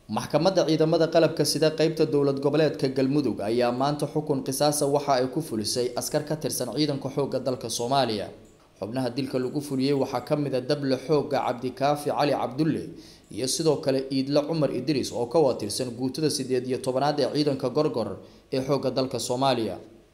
maxkamadda ciidamada qalabka sida qeybta dowlad goboleedka galmudug ayaa maanta xukun qisaasa waxa ay ku fulisay askar ka tirsan ciidanka xoogga dalka soomaaliya xubnaha dilka lagu fuliyey waxaa ka mid a dable xoogga cabdikaafi cali cabdulle iyo sidoo kale iidle cumar idriis oo ka watirsan guutada sideed iyo tobanaad ee ciidanka gorgor ee xoogga dalka soomaaliya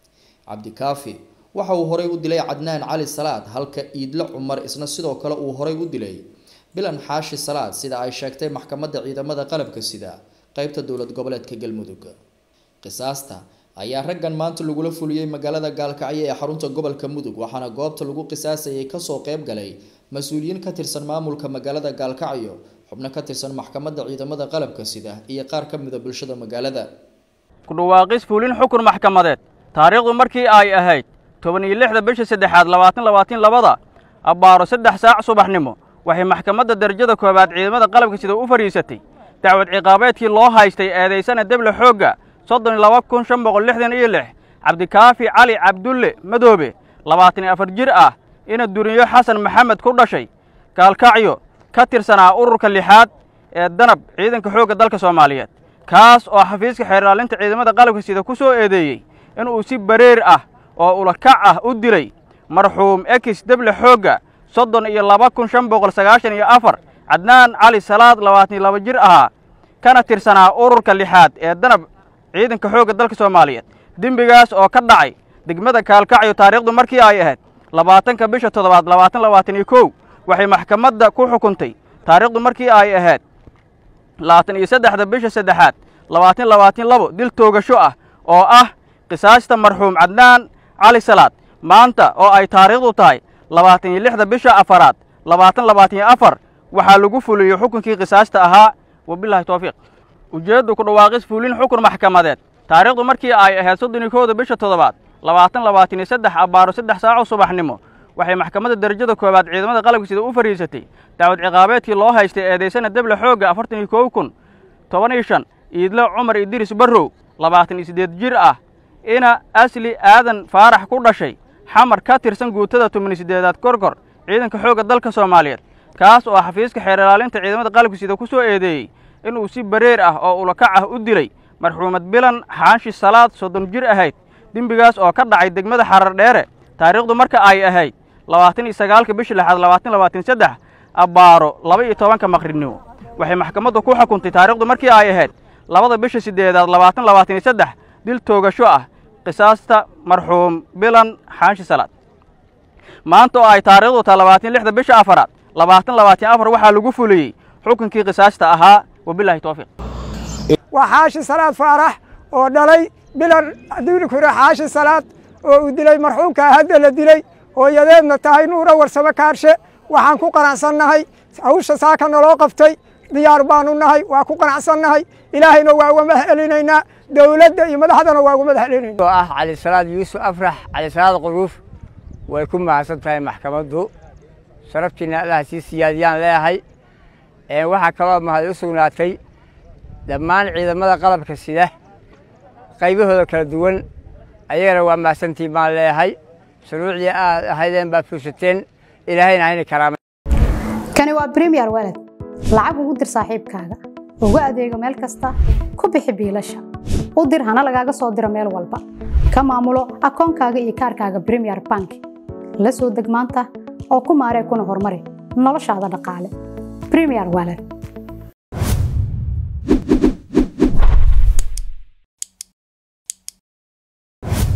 cabdikaafi waxa uu horay u dilay cadnaan cali salaad halka iidle cumar isna sidoo kale uu horay u dilay bilan xaashi salaad sida ay sheegtay maxkamadda ciidamada qalabka sida qeybta dowlad goboleedka galmudug qisaasta ayaa raggan maanta lagula fuliyey magaalada gaalkacyo ee xarunta gobolka mudug waxaana goobta lagu qisaasayay kasoo qeyb galay mas-uuliyiin ka tirsan maamulka magaalada gaalkacyo xubno ka tirsan maxkamadda ciidamada qalabka sida iyo qaar ka mida bulshada magaalada ku dhawaaqis fulin xukun maxkamadeed taariikhdu markii ay ahayd toban iyo lixda bisha saddexaad labaatan labaatan labada abbaaro saddex saac subaxnimo waxay maxkamadda darajada koowaad ciidamada qalabka sida u fadhiisatay dacwad ciqaabeedkii loo haystay eedaysana deble xoogga soddon iyo laba kun shan boqol lixdan iyo lix cabdikaafi cali cabdulle madoobe labaatan iyo afar jir ah ina duriyo xasan maxamed ku dhashay gaalkacyo ka tirsanaa ururka lixaad ee danab ciidanka xoogga dalka soomaaliyeed kaas oo xafiiska xeerlaalinta ciidamada qalabka sida ku soo eedeeyey inuu si bareer ah oo ulakac ah u dilay marxuum ekis deble xoogga soddon iyo laba kun shan boqol sagaashan iyo afar cadnaan cali salaad labaatan iyo laba jir ahaa kana tirsanaa ururka lixaad ee danab ciidanka xoogga dalka soomaaliyeed dembigaas oo ka dhacay degmada kaalkacyo taariikhdu markii ay ahayd labaatanka bisha toddobaad labaatan labaatan iyo kow waxay maxkamadda ku xukuntay taariikhdu markii ay ahayd labaatan iyo saddexda bisha saddexaad labaatan labaatan labo dil toogasho ah oo ah qisaasta marxuum cadnaan cali salaad maanta oo ay taariikhdu tahay labaatan iyo lixda bisha afaraad labaatan labaatan iyo afar waxaa lagu fuliyey xukunkii qisaasta ahaa wabilaahi towfiiq ujeeddu ku dhawaaqis fulin xukun maxkamadeed taariikhdu markii ay ahayd soddon iyo kowda bisha toddobaad labaatan labaatan iyo saddex abbaaro saddex saaco subaxnimo waxay maxkamadda darajada koowaad ciidamada qalabka sida u fadhiisatay dacwad ciqaabeedkii loo haystay eedaysana deble xoogga afartan iyo kow kun toban iyo shan iidle cumar idriis barrow labaatan iyo siddeed jir ah ina asli aadan faarax ku dhashay xamar ka tirsan guutada tobani siddeedaad gorgor ciidanka xoogga dalka soomaaliyeed kaas oo xafiiska xeerlaalinta ciidamada qalabka sida ku soo eedeeyey inuu si bareer ah oo ulakac ah u dilay marxuumad bilan xaanshi salaad soddon jir ahayd dembigaas oo ka dhacay degmada xarar dheere taariikhdu marka ay ahayd labaatan iyo sagaalka bisha lixaad labaatan labaatan saddex abbaaro laba iyo tobanka maqribnimo waxay maxkamaddu ku xukuntay taariikhdu markii ay ahayd labada bisha siddeedaad labaatan labaatan iyo saddex dil toogasho ah qisaasta marxuum bilan xaanshi salaad maanta oo ay taariikhdu tahay labaatan lixda bisha afaraad labaatan labaatan afar waxaa lagu fuliyey xukunkii qisaasta ahaa wabilaahi towfiiq waa xaashi salaad faarax oo dhalay bilan dilikure xaashi salaad oo uu dilay marxuumka hadda la dilay hooyadeedna tahay nuura warsamo kaarshe waxaan ku qanacsannahay hawsha saaka naloo qabtay diyaar baanu nahay waa ku qanacsannahay ilaahayna waa uga mahcelinaynaa dowladda iyo madaxdana waa uga mahcelinayna oo ah cali salaad yuusuf afrax cali salaad quruuf way ku mahadsan tahay maxkamaddu sharaftiina allaha sii siyaadiyaan leeyahay waxaa kaloo mahad u sugnaatay dhammaan ciidamada qalabka sida qaybahooda kala duwan ayagana waa mahadsantiin baan leeyahay shuruucdii aad ahaydeen baad fuushateen ilaahayna hayna karaama kani waa bremiyer walad lacag ugu dir saaxiibkaaga ugu adeego meel kasta ku bixi biilasha u dir hana lagaaga soo diro meel walba ka maamulo akoonkaaga iyo kaarkaaga bremiyer bank la soo deg maanta oo ku maaree kuna horumari noloshaada dhaqaale bremiyer walad